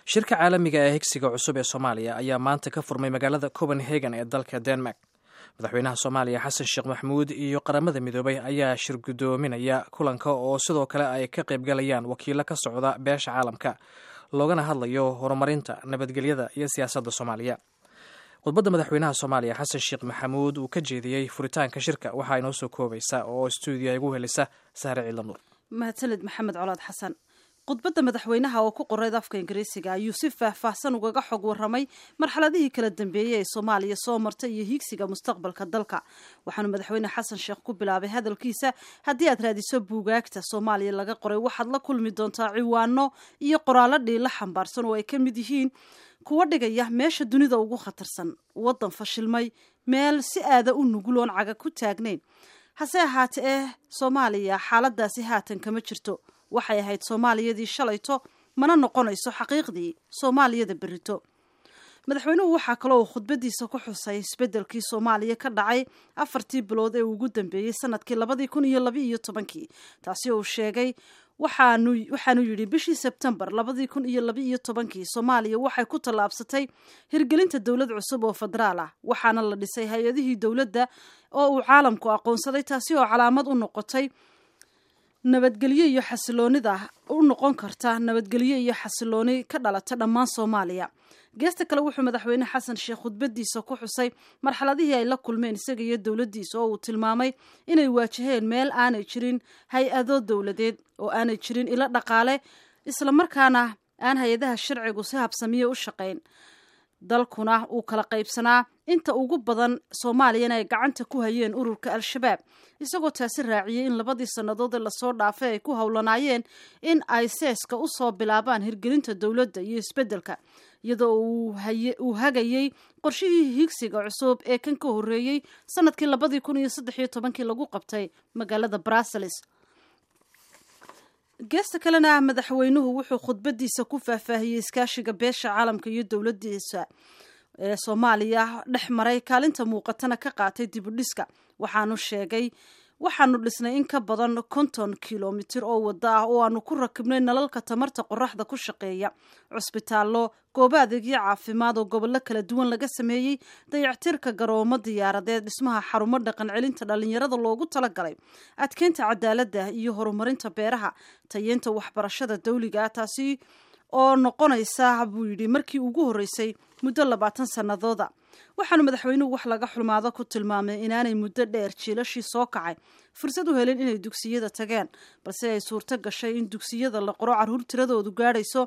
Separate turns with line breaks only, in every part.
shirka caalamiga ee higsiga cusub ee soomaaliya ayaa maanta ka furmay magaalada copenhagen ee dalka denmark madaxweynaha soomaaliya xasan sheekh maxamuud iyo qaramada midoobay ayaa shir guddoominaya kulanka oo sidoo kale ay ka qaybgalayaan wakiilo ka socda beesha caalamka loogana hadlayo horumarinta nabadgelyada iyo siyaasadda soomaaliya khudbadda madaxweynaha soomaaliya xasan sheekh maxamuud uu ka jeediyey furitaanka shirka waxaa inoo soo koobaysa oo stuudiya igu helisa sahre ciilanuur
mahadsanid maxamed colaad xasan khudbadda madaxweynaha oo ku qoreyd afka ingiriisiga ayuu si faahfaahsan ugaga xog warramay marxaladihii kala dambeeyey ee soomaaliya soo martay iyo hiigsiga mustaqbalka dalka waxaanu madaxweyne xasan sheekh ku bilaabay hadalkiisa haddii aad raadiso buugaagta soomaaliya laga qoray waxaad la kulmi doontaa ciwaano iyo qoraallo dhiila xambaarsan oo ay ka mid yihiin kuwa dhigaya meesha dunida ugu khatarsan waddan fashilmay meel si aada u nuguloon caga ku taagnayn hase ahaate eh soomaaliya xaaladaasi haatan kama jirto waxay ahayd soomaaliyadii shalayto mana noqonayso xaqiiqdii soomaaliyada berito madaxweynuhu waxaa kaloo uu khudbadiisa ku xusay isbedelkii soomaaliya ka dhacay afartii bilood ee ugu dambeeyey sanadkii labadii kun iyo laba iyo tobankii taasi uu sheegay waxaanu waxaanu yidhi bishii sebtembar labadii kun iyo laba iyo tobankii soomaaliya waxay ku tallaabsatay hirgelinta dowlad cusub oo federaal ah waxaana la dhisay hay-adihii dowladda oo uu caalamku aqoonsaday taasi oo calaamad u noqotay nabadgelyo iyo xasiloonida u noqon karta nabadgelyo iyo xasilooni ka dhalata dhammaan soomaaliya geesta kale wuxuu madaxweyne xasan sheekh khudbadiisa ku xusay marxaladihii ay la kulmeen isaga iyo dowladdiisa oo uu tilmaamay inay waajaheen meel aanay jirin hay-ado dowladeed oo aanay jirin ilo dhaqaale islamarkaana aan hay-adaha sharcigu si habsamiye u shaqayn dalkuna uu kala qaybsanaa inta ugu badan soomaaliyana ay gacanta ku hayeen ururka al-shabaab isagoo taasi raaciyey in labadii sannadood ee lasoo dhaafay ay ku howlanaayeen in ay seeska u soo bilaabaan hirgelinta dowladda iyo isbeddelka iyadoo uu hagayey qorshihii higsiga cusub ee kan ka horreeyey sanadkii labadii kun iyo saddex iyo tobankii lagu qabtay magaalada brussels geesta kalena madaxweynuhu wuxuu khudbadiisa ku faahfaahiyey iskaashiga beesha caalamka iyo dowladiisa ee soomaaliya dhex maray kaalinta muuqatana ka qaatay dibudhiska waxaanu sheegay waxaanu dhisnay in ka badan konton kilomitir oo wado ah oo aanu ku rakibnay nalalka tamarta qoraxda ku shaqeeya cusbitaallo goobo adeegyo caafimaad oo gobollo kala duwan laga sameeyey dayactirka garoomo diyaaradeed dhismaha xarumo dhaqan celinta dhallinyarada loogu talagalay adkeynta cadaaladda iyo horumarinta beeraha tayeynta waxbarashada dawliga ah taasi oo noqonaysa buu yidhi markii ugu horreysay muddo labaatan sannadooda waxaanu madaxweynuhu wax laga xulmaado ku tilmaamay inaanay muddo dheer jiilashii soo kacay fursad u helin inay dugsiyada tageen balse ay suurto gashay in dugsiyada la qoro carruur tiradoodu gaadhayso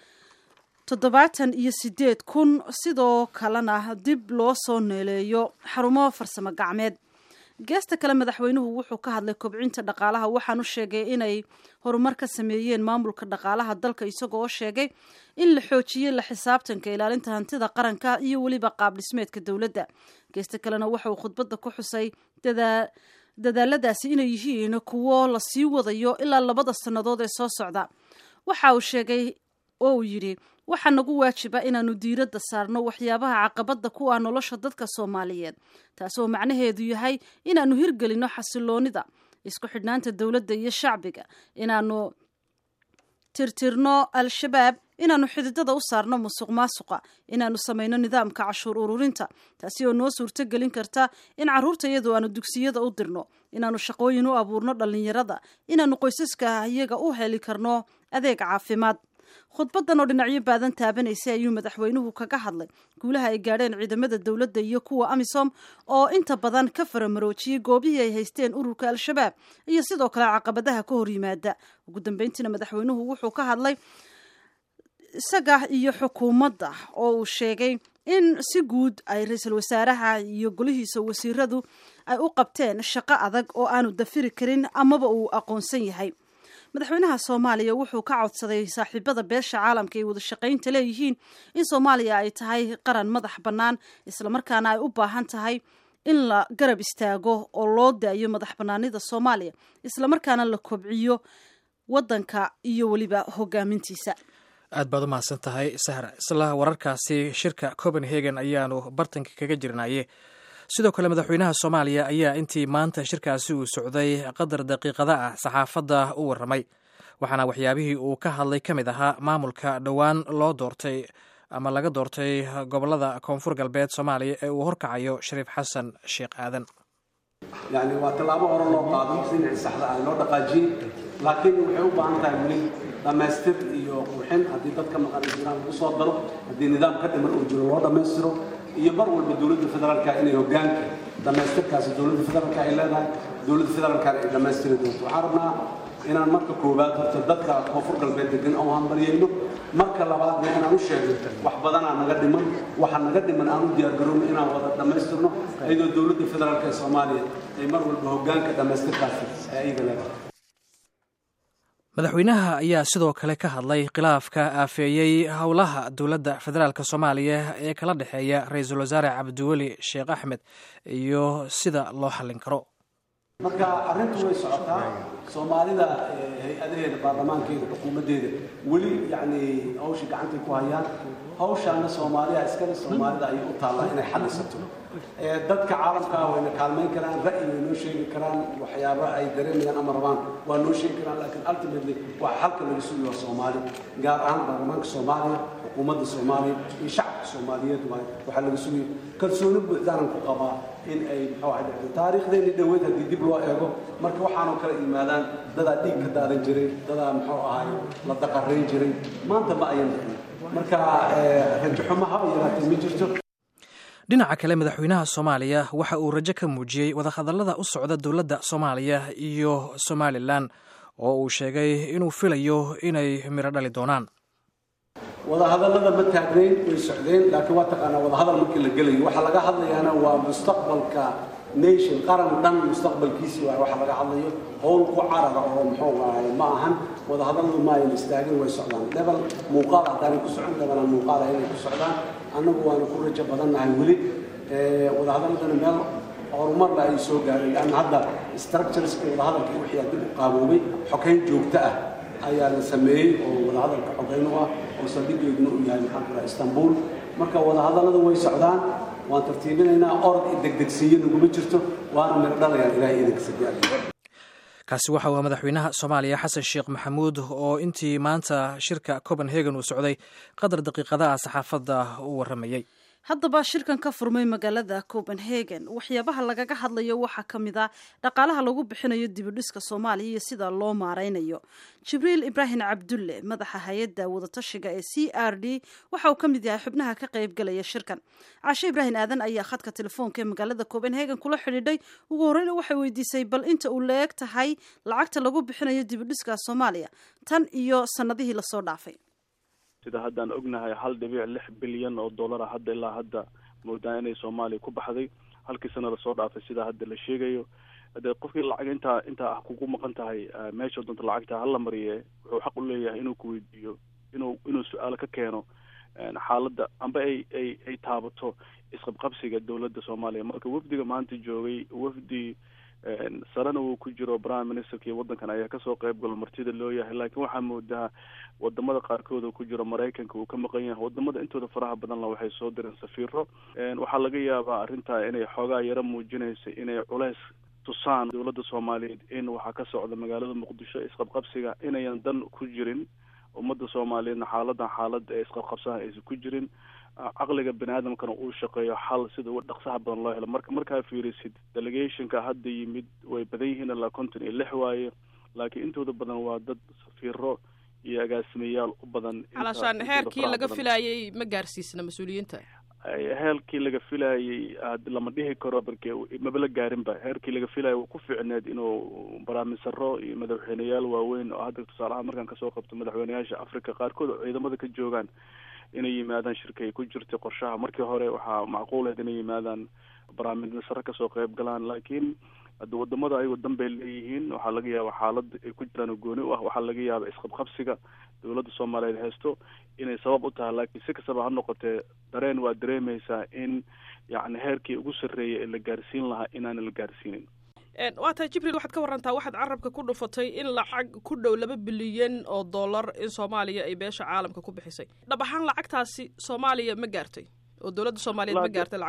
toddobaatan iyo sideed kun sidoo kalena dib loo soo neeleeyo xarumo farsamo gacmeed geesta kale madaxweynuhu wuxuu ka hadlay kobcinta dhaqaalaha waxaanu sheegay inay horumar ka sameeyeen maamulka dhaqaalaha dalka isagoo sheegay in la xoojiyey la xisaabtanka ilaalinta hantida qaranka iyo weliba qaab dhismeedka dowladda geesta kalena waxa uu khudbadda ku xusay dadaaladaasi inay yihiin kuwo lasii wadayo ilaa labada sannadood ee soo socda waxa uu sheegay oo uu yidhi waxaa nagu waajiba inaanu diiradda saarno waxyaabaha caqabadda ku ah nolosha dadka soomaaliyeed taasi oo macnaheedu yahay inaanu hirgelinno xasiloonida isku xidhnaanta dowladda iyo shacbiga inaanu tirtirno al-shabaab inaanu xididada u saarno musuq maasuqa inaanu samayno nidaamka cashuur ururinta taasi oo noo suurto gelin karta in carruurta iyadoo aanu dugsiyada u dirno inaanu shaqooyin u abuurno dhallinyarada inaanu qoysaska iyaga u heli karno adeeg caafimaad khudbadan oo dhinacyo baadan taabanaysay ayuu madaxweynuhu kaga hadlay guulaha ay gaadheen ciidamada dowladda iyo kuwa amisom oo inta badan ka faramaroojiyey goobihii ay haysteen ururka al-shabaab iyo sidoo kale caqabadaha ka hor yimaada ugu dambeyntiina madaxweynuhu wuxuu ka hadlay isaga iyo xukuumadda oo uu sheegay in si guud ay ra-iisul wasaaraha iyo golihiisa wasiiradu ay u qabteen shaqo adag oo aanu dafiri karin amaba uu aqoonsan yahay madaxweynaha soomaaliya wuxuu ka codsaday saaxiibada beesha caalamka ay wada shaqaynta leeyihiin in soomaaliya ay tahay qaran madax bannaan islamarkaana ay u baahan tahay in la garab istaago oo loo daayo madax bannaanida soomaaliya islamarkaana la kobciyo waddanka iyo weliba hogaamintiisa
aad baad u mahadsan tahay sahra isla wararkaasi shirka copenhagen ayaanu bartanka kaga jirnaye sidoo kale madaxweynaha soomaaliya ayaa intii maanta shirkaasi uu socday qadar daqiiqada ah saxaafadda u warramay waxaana waxyaabihii uu ka hadlay ka mid ahaa maamulka dhowaan loo doortay ama laga doortay gobolada koonfur galbeed soomaaliya ee uu horkacayo shariif xasan sheekh aadan
yani waa tallaabo hore loo qaado dhinacii saxda ah loo dhaqaajiyey laakiin waxay u baahan tahay weli dhammaystir iyo qurxin haddii dadka maqan ay jiraan lagu soo daro haddii nidaam ka dhiman uu jiro loo dhammaystiro iyo mar walba dowladda federaalka inay hoggaanka dhammaystirkaasi dowladda federaalka ay leedahay dowladda federaalkana ay dhammaystiri doonto waxaan rabnaa inaan marka koowaad horta dadka koonfur galbeed degan oo hambaryayno marka labaadna inaan u sheegno wax badanaa naga dhiman waxa naga dhiman aan u diyaargarowno inaan wada dhammaystirno iyadoo dowladda federaalk ee soomaaliya ay mar walba hoggaanka dhammaystirkaasi ee ayaga leedahay
madaxweynaha ayaa sidoo kale ka hadlay khilaafka aafeeyey howlaha dowladda federaalk soomaaliya ee kala dhexeeya ra-iisul wasaare cabdiweli sheekh axmed iyo sida loo xallin karo
marka arrintu way socotaa soomaalida hay-adaheeda baarlamaankeeda xukuumaddeeda weli yacni hawsha gacantay ku hayaan hawshaana soomaaliya iskale soomaalida ayay u taallaa inay xallisato dadka caalamkaa wayna kaalmayn karaan ra'yi way noo sheegi karaan waxyaabo ay dareemayaan ama rabaan waa noo sheegi karaan laakiin ultimately waa xalka laga sugayo soomaali gaar ahaan baarlamaanka soomaaliya xukuumadda soomaaliya iyo shacabka soomaaliyeed waay waxaa laga sugaya kalsooni buuxdaanan ku qabaa in ay muxuu ahay dhacdo taariikhdeeni dhoweyd haddii dib loo eego marka waxaanoo kale yimaadaan dadaa dhiig ka daadan jiray dadaa muxuu ahay la daqarayn jiray maanta ma ayan dhicin marka rajaxumo haba yaraatee ma jirto
dhinaca kale madaxweynaha soomaaliya waxa uu rajo ka muujiyey wadahadallada u socda dowladda soomaaliya iyo somalilan oo uu sheegay inuu filayo inay midho dhali doonaan
wadahadallada ma taagnayn way socdeen laakiin waa taqaanaa wadahadal markii la gelayo waxaa laga hadlayaana waa mustaqbalka nation qaran dhan mustaqbalkiisii waa waxa laga hadlayo howl ku carara oo muxuu ahay ma ahan wadahadalladu ma ayan istaagin way socdaan lebel muuqaal haddaanay ku socon lebelan muuqaal inay ku socdaan annagu waana ku rajo badannahay weli wadahadalladana meel horumarla ay soo gaareen leanna hadda structureska wadahadalka wixii dib u qaaboobay xokayn joogto ah ayaa la sameeyey oo wadahadalka xogayn u ah oo saldhigeeduna uu yahay maxaan ku dhaha istanbul marka wadahadalladu way socdaan waan tartiibinaynaa orod i degdegsiiyo naguma jirto waana mir dhalayaan ilaahay idankiisa gaaraya
kaasi waxa uu madaxweynaha soomaaliya xasan sheekh maxamuud oo intii maanta shirka copenhagen uu socday qadar daqiiqadaha saxaafadda u warramayey
haddaba shirkan ka furmay magaalada copenhagen waxyaabaha lagaga hadlayo waxaa ka mid ah dhaqaalaha lagu bixinayo dibidhiska soomaaliya iyo sida loo maaraynayo jibriil ibraahim cabdulle madaxa hay-adda wadatashiga ee c r d waxa uu ka mid yahay xubnaha ka qaybgalaya shirkan caashe ibraahim aadan ayaa khadka telefoonka ee magaalada copenhagen kula xidhiidhay ugu horreyna waxay weydiisay bal inta uu la-eg tahay lacagta lagu bixinayo dibidhiska soomaaliya tan iyo sanadihii lasoo dhaafay
sida haddaan ognahay hal dhibic lix bilyan oo dollara hadda ilaa hadda moodaan inay soomaaliya ku baxday halkii sana lasoo dhaafay sida hadda la sheegayo de qofkii lacag intaa intaa ah kugu maqan tahay meesha doonta lacagta hala mariye wuxuu xaq u leeyahay inuu kuweydiiyo inuu inuu su-aalo ka keeno xaaladda amba ay ay ay taabato isqabqabsiga dowladda soomaaliya marka wafdiga maanta joogay wafdi sarena uu ku jiro prime ministerka iyo waddankan ayaa kasoo qayb galo martida loo yahay laakiin waxaa moodaa wadamada qaarkood uu ku jiro maraykanka uu ka maqan yahay wadamada intooda faraha badanla waxay soo direen safiiro waxaa laga yaabaa arrintaa inay xoogaa yaro muujinaysa inay culeys tusaan dowladda soomaaliyeed in waxaa ka socda magaalada muqdisho isqabqabsiga inayan dan ku jirin ummadda soomaaliyeedna xaaladan xaalada ee isqabqabsaha aysan ku jirin caqliga bani aadamkana uu shaqeeyo xal sida uga dhaqsaha badan loo helo marka markaa fiirisid delegationka hadda yimid way badan yihiin ilaa konton iyo lix waaye laakiin intooda badan waa dad safiiro iyo agaasimayaal u badan
calashaan heerkii laga filayay ma gaarsiisna mas-uuliyiinta
heerkii laga filayay lama dhihi karo marke maba la gaarinba heerkii laga filayay wuu ku fiicneed inuu baraamisaro iyo madaxweyneyaal waaweyn oo hadda tusaalahaan markaan kasoo qabto madaxweyneyaasha africa qaarkood oo ciidamada ka joogaan inay yimaadaan shirka ay ku jirtay qorshaha markii hore waxaa macquuleed inay yimaadaan baraamisaro kasoo qayb galaan laakiin hadda wadamada ayagoo dan bay leeyihiin waxaa laga yaaba xaalada ay ku jiraan oo gooni u ah waxaa laga yaaba isqabqabsiga dowladda soomaaliyeed haysto inay sabab u tahay laakiin si kastaba ha noqotee dareen waa dareemaysaa in yacni heerkii ugu sarreeyay ee la gaarsiin lahaa inaana la gaarsiinin
waa tahay jibriil waxaad ka warantaa waxaad carabka ku dhufatay in lacag ku dhow laba bilyan oo dollar in soomaaliya ay beesha caalamka ku bixisay dhab ahaan lacagtaasi soomaaliya ma gaartay oo dowladda soomaaliyeed ma gaartay lacagtaasi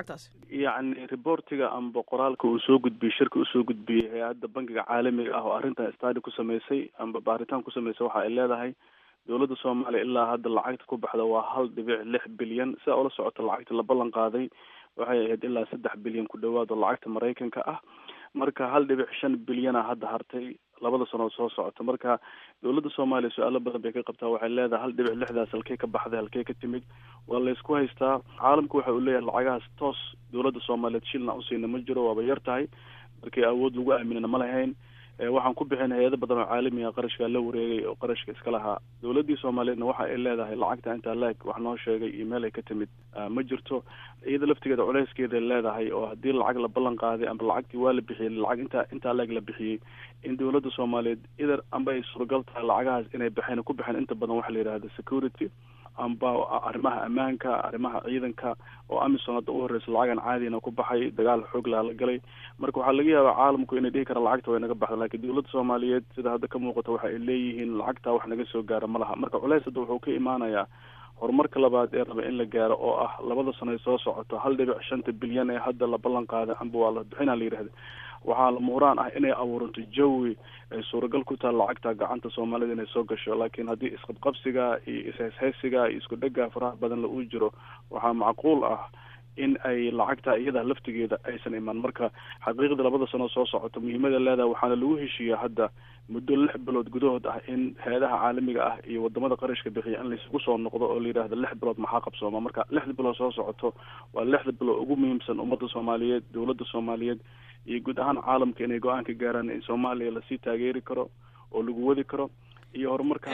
yacni reportiga amba qoraalka uu soo gudbiyey shirka usoo gudbiyey hay-adda bankiga caalamiga ah oo arrintan stadi ku sameysay amba baaritaan ku sameysay waxa ay leedahay dowladda soomaaliya ilaa hadda lacagta ku baxda waa hal dhibic lix bilyan sidaa ula socota lacagta la ballan qaaday waxay ahayd ilaa saddex bilyan ku dhowaad oo lacagta maraykanka ah marka hal dhibic shan bilyana hadda hartay labada sanood soo socota marka dowladda soomaaliya su-aalo badan bay ka qabtaa waxay leedahay hal dhibic lixdaas halkey ka baxday halkey ka timid waa laysku haystaa caalamku waxa uu leeyahay lacagahaas toos dowladda soomaaliyeed shilna usiina ma jiro waaba yar tahay markii awood lagu aaminana ma lahayn waxaan ku bixin hay-ado badan oo caalamiga qarashkaa la wareegay oo qarashka iska lahaa dowladdii soomaaliyeedna waxa ay leedahay lacagta intaa laeg wax noo sheegay iyo meel ay ka timid ma jirto iyada laftigeeda culeyskeeday leedahay oo haddii lacag la ballan qaaday amba lacagtii waa la bixiyey lacag intaa intaa laeg la bixiyey in dowladda soomaaliyeed ider amba ay suuragal tahay lacagahaas inay baxeen ku baxeen inta badan waxa la yidhahda security amba arrimaha ammaanka arrimaha ciidanka oo amisom hadda u horreysa lacagan caadina ku baxay dagaal xoog laa la galay marka waxaa laga yaabaa caalamku inay dhihi karaan lacagta way naga baxda lakiin dowladda soomaaliyeed sida hadda ka muuqata waxa ay leeyihiin lacagtaa wax naga soo gaara ma laha marka culeys hadda wuxuu ka imaanayaa horumarka labaad ee raba in la gaaro oo ah labada sano ay soo socoto hal dhibic shanta bilyan ee hadda la ballan qaaday amba waa la bixina la yidhahda waxaa la muuraan ah inay abuuranto jawi ay suuragal ku taha lacagta gacanta soomaalida inay soo gasho laakiin haddii isqabqabsiga iyo ishayshaysiga iyo isku dhega faraha badan la uu jiro waxaa macquul ah in ay lacagta iyada laftigeeda aysan iman marka xaqiiqda labada sano soo socoto muhiimada leedahay waxaana lagu heshiiya hadda muddo lix bilood gudahood ah in hay-adaha caalamiga ah iyo wadamada qarashka bixiya in laysugu soo noqdo oo la yidhahdo lix bilood maxaa qabsooma marka lixda bilood soo socoto waa lixda bilood ugu muhiimsan ummadda soomaaliyeed dowladda soomaaliyeed iyo guud ahaan caalamka inay go-aan ka gaaraan in soomaaliya lasii taageeri karo oo lagu wadi karo iyo horumarka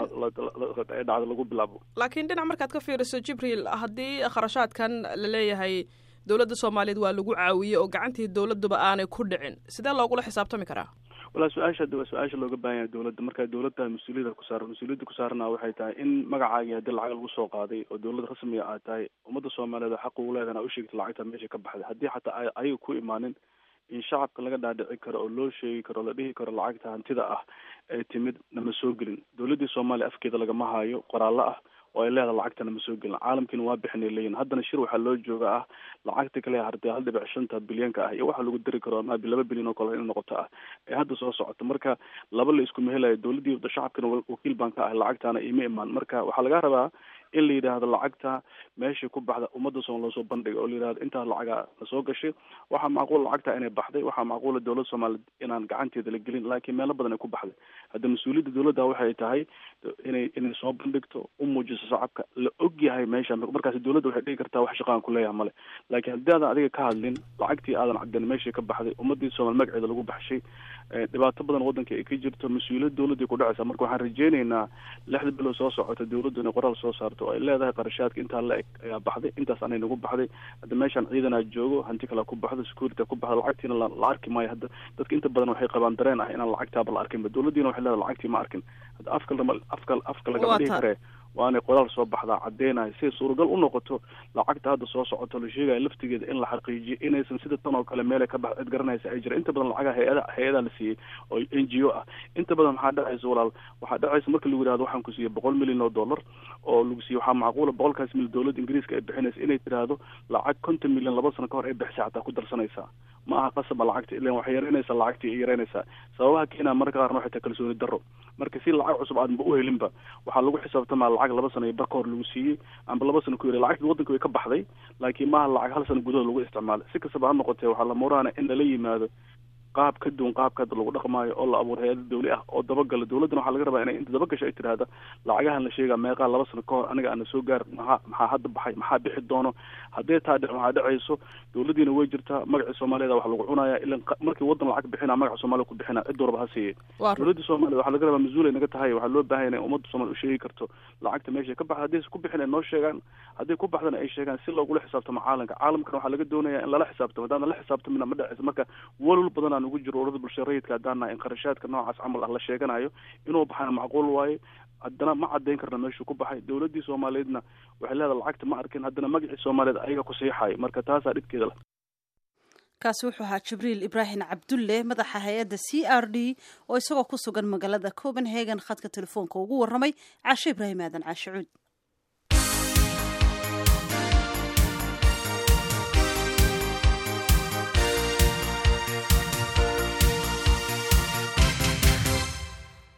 ay dhacdo lagu bilaabo
laakiin dhinac markaad ka fiiriso jibriil haddii kharashaadkan la leeyahay dowladda soomaaliyeed waa lagu caawiyey oo gacantii dowladuba aanay ku dhicin sidee loogula xisaabtami karaa
walaa su-aasha waa su-aasha looga baahan yahay dowladda markaa dowladda mas-uuliyada ku saaran mas-uuliyadda ku saarana waxay tahay in magacaagii haddii lacag lagu soo qaaday oo dowlad rasmiga aad tahay ummadda soomaaliyeed xaq ugu leedahan a usheegta lacagta meesha ka baxday haddii xataa a ayaga ku imaanin in shacabka laga dhaadhici karo oo loo sheegi karo o la dhihi karo lacagta hantida ah ee timid nama soo gelin dowladdii soomaaliya afkeeda lagama hayo qoraallo ah oo ay leedahay lacagtana ma soo gelin caalamkiina waa bixinay leeyihin haddana shir waxaa loo jooga ah lacagta kale hartay hal dhibic shanta bilyanka ah iyo waxa lagu dari karo ama laba bilyan oo kale in noqoto ah ee hadda soo socoto marka laba la isku mehelayo dowladdii shacabkana wakiil baan ka ahay lacagtaana ima imaan marka waxaa laga rabaa in la yidhaahdo lacagta meeshii ku baxda ummadda soom loosoo bandhiga oo la yidhahdo intaa lacaga lasoo gashay waxaa macquul lacagta inay baxday waxaa macquula dowladda soomaaliyeed inaan gacanteeda la gelin laakiin meelo badan ay ku baxday hadda mas-uuliyadda dowladda waxay tahay inay inay soo bandhigto u muujiso shacabka la og yahay meesha markaasi dowladda waxay dhigi kartaa wax shaqaan ku leeyaha male laakiin haddii aadan adiga ka hadlin lacagtii aadan caddeyn meeshii ka baxday ummaddii soomaali magaceeda lagu baxshay dhibaato badan waddanka ay ka jirto mas-uuliyad dowladday ku dhacaysa marka waxaan rajeyneynaa lixda bilood soo socota dowladdu inay qoraal soo saarto oo ay leedahay qarashaadka intaa la eg ayaa baxday intaas anay nagu baxday hadda meeshaan ciidanaa joogo hanti kale ku baxdo security ku baxdo lacagtiina la arki maayo hadda dadka inta badan waxay qabaan dareen ah inaan lacagtaaba la arkinba dowladdiina waxay leedahay lacagtii ma arkin hadda afka afka afka lagama dhihi karee waa inay qoraal soo baxdaa caddeynayo siday suuragal u noqoto lacagta hadda soo socoto la sheegayo laftigeeda in la xaqiijiyo inaysan sida tan oo kale meelay ka bax cid garanaysa ay jira inta badan lacagaha hay-ada hay-adaa la siiyey oo n g o ah inta badan maxaa dhacaysa walaal waxaa dhacaysa marka lagu yihahdo waxaan ku siiyey boqol milyan oo dollar oo lagu siiyey waxaa macquula boqolkaas milyan dowladda ingiriiska ay bixinaysa inay tiraahdo lacag konton milyan laba sano ka hor ay bixisay xataa ku darsanaysaa ma aha qasaba lacagta ilan waxay yaraynaysaa lacagtii ay yaraynaysaa sababaha keenaa marka qaarna waxay tahay kalsooni darro marka si lacag cusub aadanba u helinba waxaa lagu xisaabtamaa lacag laba sano iyo bar ka hor lagu siiyey amba laba sano ku yara lacagtii waddanka way ka baxday laakiin maaha lacag hal sano gudahood lagu isticmaalay si kastaba ha noqotee waxaa la muraana in lala yimaado qaab ka duwan qaabka hadda lagu dhaqmaayo oo la abuuro hay-ada dawli ah oo dabagala dowladdana waxaa laga rabaa inay inta dabagasho ay tidhaahda lacagahan la sheegaa meeqaa laba sano ka hor aniga ana soo gaar maxaa maxaa hadda baxay maxaa bixi doono haddee taa dhic maxaa dhacayso dowladdiina way jirtaa magacii soomaaliyada wax lagu cunaya ilan markii waddan lacag bixinaa magaca soomaliya ku bixina cid warba ha siiye dowladda soomaliya waxaa laga rabaa mas-uul ay naga tahay waxaa loo baahan inay ummadda soomaliya u sheegi karto lacagta meeshay ka baxda haddaysa ku bixin ay noo sheegaan hadday ku baxdana ay sheegaan si loogula xisaabtamo caalamka caalamkana waxaa laga doonaya in lala xisaabtamo haddaan la xisaabtamina ma dhacayso marka walwal badan aan ugu jiro urada bulshada rayidka haddaan nahay in qarashaadka noocaas camal ah la sheeganayo inuu baxana macquul waaye haddana ma caddayn karna meeshuu ku baxay dowladdii soomaaliyeedna waxay leedahay lacagta ma arkin haddana magacii soomaaliyeed ayaga ku siixayo marka taasaa dhibkeeda leh
kaasi wuxuu ahaa jibriil ibraahim cabdulle madaxa hay-adda c r d oo isagoo ku sugan magaalada copenhagen khadka telefoonka ugu warramay caashe ibraahim aadan caashe cuud